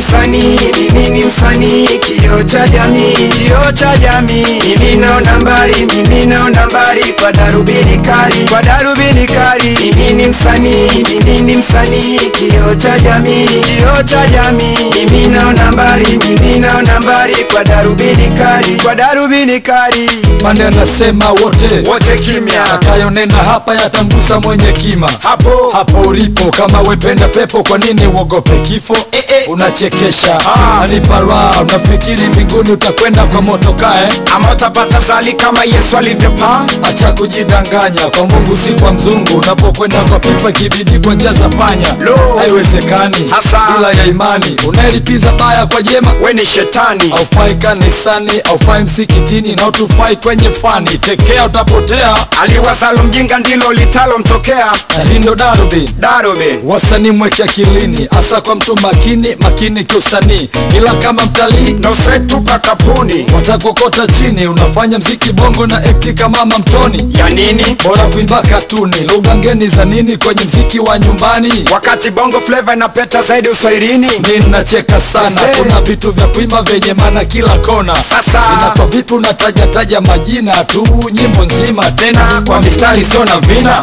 msanii, mimi ni msanii, kioo cha jamii, kioo cha jamii. Mimi naona mbali, mimi naona mbali kwa darubini kali, kwa darubini kali. Mimi ni msanii, mimi ni msanii, kioo cha jamii, kioo cha jamii. Mimi naona mbali, mimi naona mbali kwa darubini kali, kwa darubini kali. Mane anasema wote Wote kimya atakayonena hapa yatamgusa mwenye kima hapo hapo ulipo kama wependa pepo kwa nini uogope kifo Eh, eh. unachekesha Ah. aliparwa unafikiri mbinguni utakwenda kwa motokae ama utapata zali kama Yesu alivyopaa. acha kujidanganya kwa mungu si kwa mzungu unapokwenda kwa pipa kibidi kwa njia za panya Lo. haiwezekani Hasa. bila ya imani unaelipiza baya kwa jema We ni shetani aufai kanisani aufai msikitini na utufai kwenye fani tekea utapotea aliwazalo mjinga ndilo litalomtokea. na hii ndo darubini Darubin wasanii mweke akilini hasa kwa mtu makini makini kiusanii ila kama mtalii na usetupa kapuni watakokota chini unafanya mziki bongo na ekti kama mamtoni ya nini, bora kuimba katuni lugha ngeni za nini kwenye mziki wa nyumbani wakati bongo flava inapeta zaidi uswahilini. mi nacheka sana Hey. kuna vitu vya kuimba vyenye maana kila kona Sasa. inakuwa vipi unatajataja majina tu nyimbo nzima tena Kwa mistari sio na vina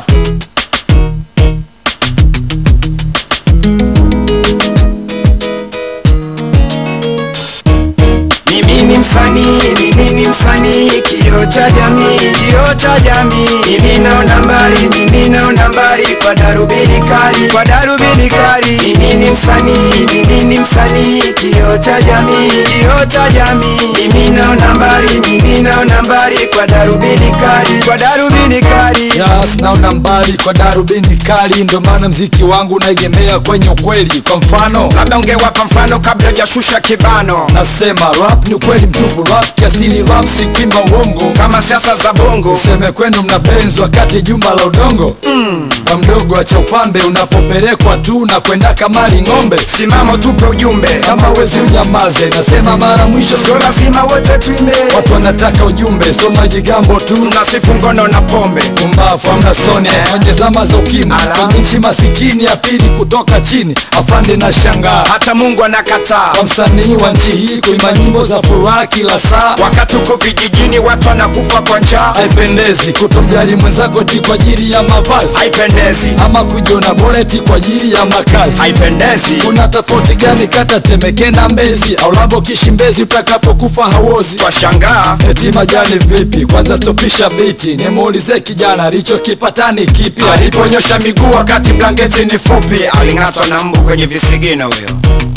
Mimi ni msanii, mimi ni msanii, kioo cha jamii, kioo cha jamii. Mimi naona mbali, mimi naona mbali kwa darubini kali, kwa darubini kali. Mimi ni msanii, mimi ni msanii, kioo cha jamii, kioo cha jamii. Mimi naona mbali, mimi naona mbali kwa darubini kali, kwa darubini kali. Yes, naona mbali kwa darubini kali, ndo maana mziki wangu unaegemea kwenye ukweli. Kwa mfano Labda ungewapa mfano kabla hujashusha kibano, nasema rap ni ukweli mtupu, rap kiasili, rap si kuimba uongo. kama siasa za bongo. Seme kwenu mna benzi wakati jumba la udongo mm. Kwa mdogo acha upambe unapopelekwa tu na kwenda kamali ng'ombe. Simama tupe ujumbe, Kama wezi unyamaze, nasema mara mwisho, sio lazima wote tuime. watu wanataka ujumbe, so majigambo tu Mnasifu ngono na pombe, kumbafu amna soni kwenye zama za ukimwi Ala. kwenye nchi masikini ya pili kutoka chini, afande na shangaa hata Mungu anakataa. kwa msanii wa nchi hii kuimba nyimbo za furaha kila saa Wakati uko vijijini watu wanakufa kwa njaa, haipendezi kutomjali mwenzako ti kwa ajili ya mavazi haipendezi, ama kujiona bora ti kwa ajili ya makazi haipendezi. kuna tofauti gani kata temeke na mbezi au labo kishi mbezi utakapokufa hauozi Twashangaa eti majani vipi kwanza stopisha biti nimuulize kijana alichokipatani kipi aliponyosha miguu wakati blanketi ni fupi, aling'atwa na mbu kwenye visigino huyo.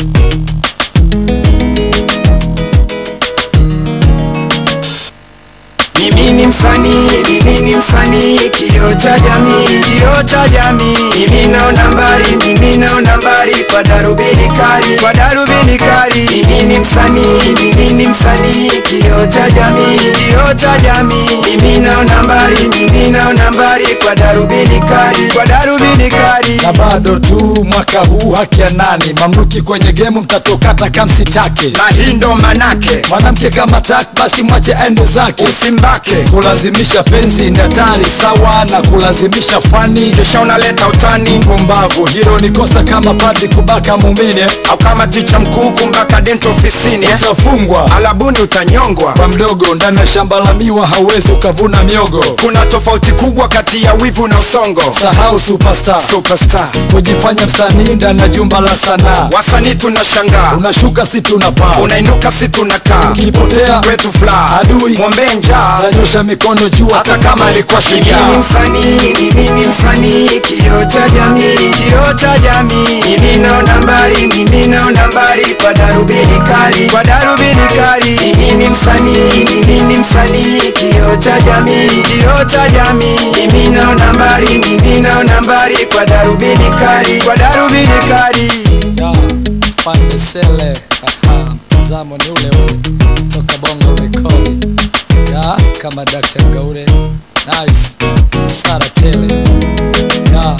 Mimi ni msanii, mimi ni msanii, kioo cha jamii, kioo cha jamii. Mimi naona mbali, mimi naona mbali kwa darubini kali, kwa darubini kali. Mimi ni msanii, mimi ni msanii, kioo cha jamii, kioo cha jamii. Mimi naona mbali, mimi naona mbali kwa darubini kali, kwa darubini kali. na bado tu mwaka huu haki ya nani mamluki kwenye gemu mtatokata kamsitake Na hii ndo manake, mwanamke kama tak basi mwache aende zake usimbake kulazimisha penzi ni hatari sawa na kulazimisha fani kisha unaleta utani, pumbavu hilo ni kosa kama padri kubaka mumine au kama ticha mkuu kumbaka dento ofisini eh? utafungwa alabuni utanyongwa. kwa mdogo ndani ya shamba la miwa hauwezi ukavuna miogo Kuna tofauti kubwa kati ya wivu na usongo. sahau superstar Superstar kujifanya msanii ndani ya jumba la sanaa wasanii tunashangaa, unashuka si tunapaa unainuka si tunakaa, ukipotea kwetu furaha, Adui. mwombee njaa tanyosha mikono juu hata kama alikuwa Mimi ni shujaa msanii, mimi ni msanii, kioo cha jamii, kioo cha jamii. Mimi naona mbali, mimi naona mbali kwa darubini kali, kwa darubini kali. Mimi ni msanii, mimi ni msanii, kioo cha jamii, kioo cha jamii. Mimi naona mbali, mimi naona mbali kwa darubini kali, kwa darubini kali. Ya, Fande Sele Aha, mtazamo ni ule ule toka Bongo Rekodi ya kama Dr. Ngaure nice Sara Tele ya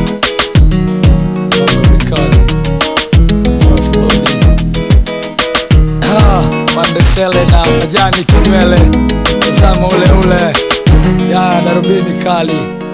Bongo Rekodi Wafuloni Ah, Fande Sele na majani kinywele mtazamo ule ule ya darubini kali